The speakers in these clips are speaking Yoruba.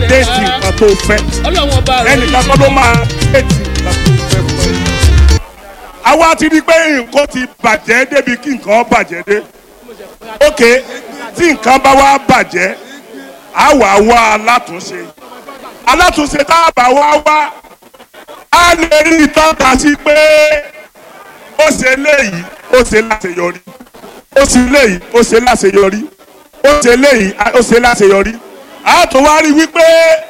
déètì nǹkan tó fẹ́ ọlọ́run ọba rẹ̀ ẹnìkan kọ́ ló máa déètì nǹkan tó fẹ́ fún ẹ. àwa ti rí i pé nǹkan ti bàjẹ́ débi kí nǹkan bàjẹ́ dé ok tí nǹkan bá wá bàjẹ́ á wà wá alátúnṣe alátúnṣe tá a bá wá wá á lè rí ìtọ́ka sí pé ó ṣe léyìí ó ṣe láṣeyọrí ó ṣe léyìí ó ṣe láṣeyọrí ó ṣe léyìí ó ṣe láṣeyọrí a tún wá rí wípé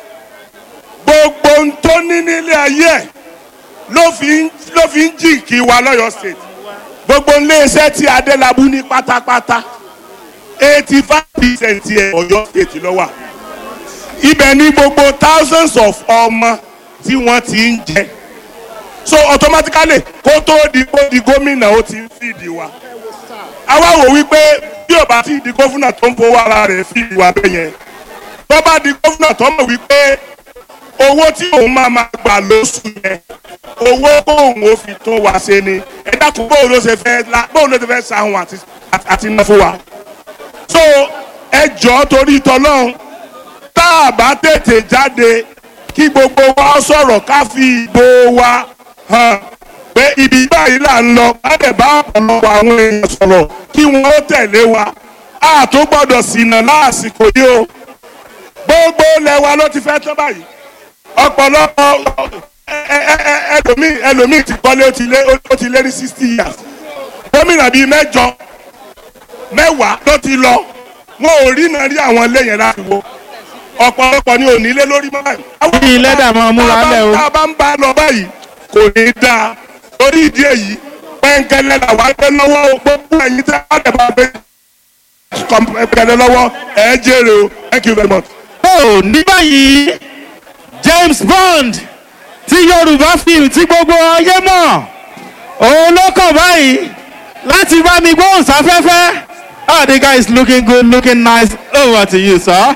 gbogbo ohun tó ní nílé ayé ẹ̀ ló fi ń ló fi ń jìnkì wa lọ́yọ̀ state gbogbo iléeṣẹ́ tí adélábù ní pátápátá eighty five percent ẹ̀ ọ̀yọ́ state ló wà ibẹ̀ ní gbogbo thousands of ọmọ tí wọ́n ti ń jẹ so automatically kó tó di kó di gómìnà ó ti ń fìdí wa àwa wò wípé bí ò bá ti di gómìnà tó ń fowó ara rẹ̀ fìdí wa bẹ́ẹ̀ yẹn tó bá di gómìnà tó mọ̀ wípé owó tí òun máa ma gbà lóṣù yẹn owó kóun ó fi tún wa ṣe ni ẹ dákun bóun ló ṣe fẹ́ la bóun ló ṣe fẹ́ sahun àti àti iná fún wa so ẹ jọ̀ọ́ torí tọ́lọ́run tá a bá tètè jáde kí gbogbo wa sọ̀rọ̀ ká fi ìbò wa hàn pé ibi báyìí là ń lọ ká lè bá ọ̀pọ̀lọpọ̀ àwọn èèyàn sọ̀rọ̀ kí wọ́n ó tẹ̀lé wa a tó gbọ́dọ̀ ṣìnà lásìkò yìí o gbogbo ilẹ̀ wa ló ti fẹ́ tán báyìí ọ̀pọ̀lọpọ̀ ẹ- ẹ- ẹ- ẹlòmíì ẹlòmíì ti kọ́lé ó ti lé ó ti lé ní sixty years gómìnà bíi mẹ́jọ mẹ́wàá ló ti lọ wọn ò rí náà rí àwọn ilé yẹn láti wo ọ̀pọ̀lọpọ̀ ni ò ní lé lórí mọ́ báyìí. Bí lẹ́dà máa múra Tá a bá- lẹ̀ o. tá a bá ń bá a lọ báyìí kò ní í dáa torí ìdí èyí pẹ́ńkẹ́lẹ́ làwọn ẹgbẹ́ lọ́wọ́ o, gbogbo ẹ̀yin tẹ́ wọ́n dẹ̀ bá gbé pẹ́ńkẹ́lẹ́ lọ́wọ́ ẹ̀ jèrè o thank you very much. ó ní báyìí James Bond tí Yorùbá film tí gbogbo ayé mọ̀ òun ló kàn báyìí láti bá mi gbóhùn sáfẹ́fẹ́ oh the guy is looking good looking nice over to you sir.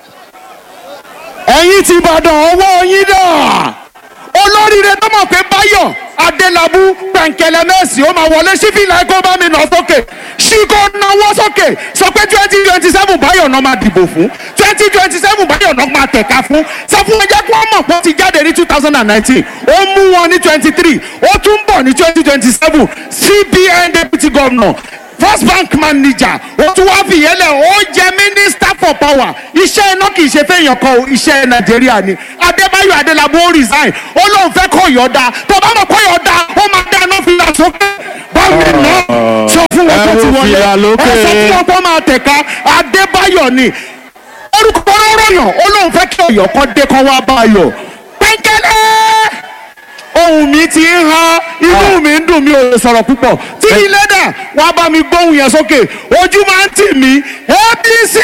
ẹ̀yin ti ìbàdàn ọwọ́ yín dà olóríire tó mọ̀ pé báyọ̀ adélábù pẹ̀ǹkẹ̀lẹ̀ mẹ́sì ó máa wọlé sífìlà ẹ̀kọ́ bá mi nà sókè ṣíkò náwó sókè sọ pé twenty twenty seven báyọ̀ náà máa dìbò fún twenty twenty seven báyọ̀ náà máa tẹ̀ka fún sọ fún ẹ jẹ́ kí wọ́n mọ̀ pé ó ti jáde ní two thousand and nineteen ó mú wọn ní twenty three ó tún bọ̀ ní twenty twenty seven cbn deputy governor first bank manager ó tún wá fìyẹ́lẹ̀ ó jẹ́ minister for power iṣẹ́ iná kì í ṣe fẹ́yàn kan o iṣẹ́ nàìjíríà ni adébáyọ̀ adélábù ó resign ó lóun fẹ́ kọ́ yọ̀ọ̀da tó bá mọ̀ kọ́ yọ̀ọ̀da ó máa dáná fìlà sókè báwo ná sọ fún wọn tó ti Ẹrù wọlé fìlà lókè. ẹ sọ fún wọn kó máa tẹ̀ka adébáyọ̀ ni orúkọ rọ̀yàn ó lóun fẹ́ kí ọ̀yọ́ kan dé kan wá bá a yọ̀ pẹ́ńkẹ́lẹ́ ohun mi ti ń ha inú mi ń dùn mí ò lè sọ̀rọ̀ púpọ̀ tí ilé dà wá bá mi gbóhùn yẹn sókè ojú máa ń tì mí apc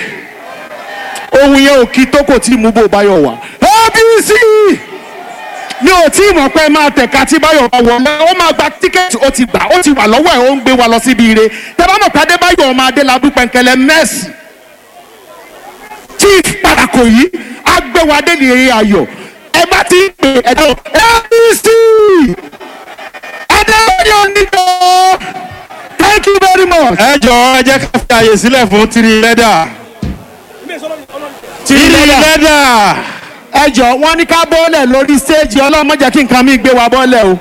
ohun yẹn ò kí tó kò tí ì mú bò báyọ̀ wá apc mi ò tí ì mọ̀ pé máa tẹ̀ka tí báyọ̀ bá wọlé ó máa gba tíkẹ́ẹ̀tì ó ti gbà ó ti wà lọ́wọ́ ẹ̀ ó ń gbé wa lọ síbi ire tẹ́ bá mọ̀ pé adébáyọ̀ ọmọ adélábù pẹ̀ǹkẹ̀lẹ̀ mẹ́sì chief parako yìí agbẹ́wádé ní eré ayọ̀ ẹ bá ti ń pè ẹ̀dọ́ apc adébáyọ̀ níjọ́ thank you very much. ẹ jọ̀ọ́ ẹ jẹ́ ká fi àyè sílẹ̀ fún tiri lẹ́dà tiri lẹ́dà ẹ jọ wọn ní ká bọ́ọ̀lẹ̀ lórí stéèjì ọlọ́mọ jẹ́ kí nǹkan mi gbé wa bọ́ọ̀lẹ̀ o.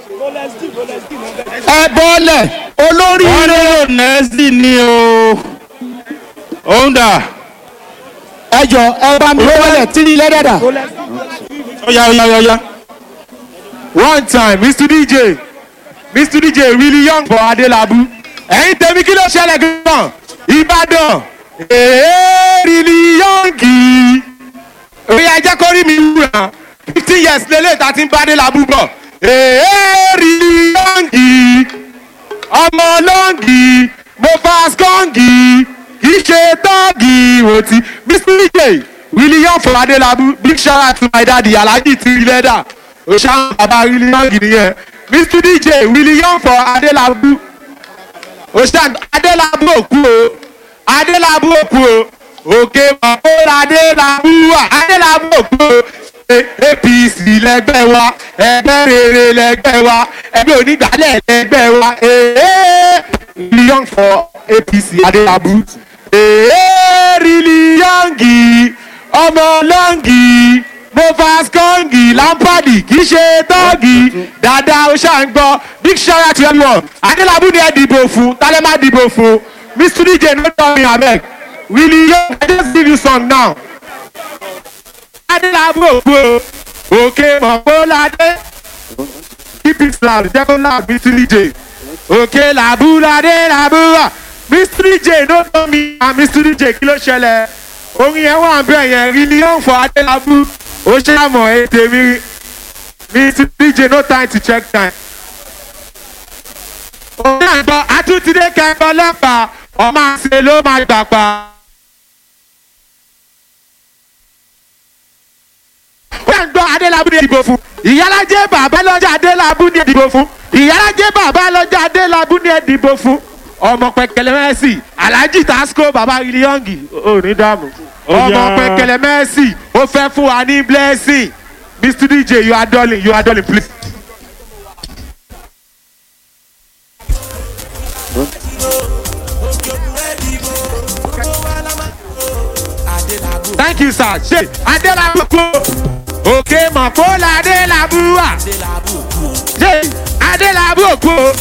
ẹ bọ́ọ̀lẹ̀ olórí wọ́n ire nílò nẹ́ẹ̀sì ni o òun dà ẹ jọ ẹ bá mi bọ́ọ̀lẹ̀ tírí lẹ́dàdà. ọ̀ya ọ̀ya ọ̀ya. one time mr dj mr dj really young for adelabu ẹ̀yin tẹ̀mí kí ló ṣẹlẹ̀ gan-an ìbàdàn èé really young yìí òye ajẹ́ kó rí mi wúra fifteen years lélẹ̀ tá a ti ń bá adelabu bọ̀ èé really young yìí ọmọ lọ́ngì mo pass kọ́ngì kì í ṣe tọ́ọ̀gì ìwòtí mr dj william for adelabu big shout out to my daddy alhaji tiri leather oṣan baba william nìyẹn mr dj william for adelabu oṣan adelabu òkú o adelabu òkú o òkè mọ̀kóra adelabu wà adelabu òkú o A- apc lẹgbẹ́ wa ẹgbẹ́ rere lẹgbẹ́ wa ẹgbẹ́ onígbàlẹ̀ lẹgbẹ́ wa ee million for apc adelabu ee really young ọmọ lọ́ngì movers kọ́ngì lámpàdì kì í ṣe tọ́ọ̀gì dáadáa ó ṣáà ń gbọ́ big shout out to everyone adélábù ni ẹ dìbò fún tálẹ́ má dìbò fún mr dj no tell me abeg willie yo i just give you song now. adélábù òkú o òkè mọ̀pọ́ládé keep it loud jẹ́ kó loud mr dj òkè làbúládé làbúwà mr dj no tell me and mr dj kí ló ṣẹlẹ̀ orin yẹn wà bẹ́ẹ̀ yẹn rí ni yóò fọ adélábù ó ṣàmọ̀ ètè mi mr dj no time to check time. òun àgbọ̀ àtúntìdé kẹ́kọ̀ọ́ ọlọ́pàá ọmọ àṣẹ ló máa gbà pa. ó ń gbọ́ adélábù ní ìdìbò fún ìyálàjẹ́ bàbá lọ́jà adélábù ní ìdìbò fún ìyálàjẹ́ bàbá lọ́jà adélábù ní ìdìbò fún ọmọ pẹkẹlẹ mẹsì alhaji tasco baba iliyongi ò ní dààmú ọmọ pẹkẹlẹ mẹsì ó fẹ́ fún wa ní blessing mr dj you are darling you are darling please. thank you sir ṣe adélábù kú òkè mọ̀kó la adélábù wà ṣe adélábù kú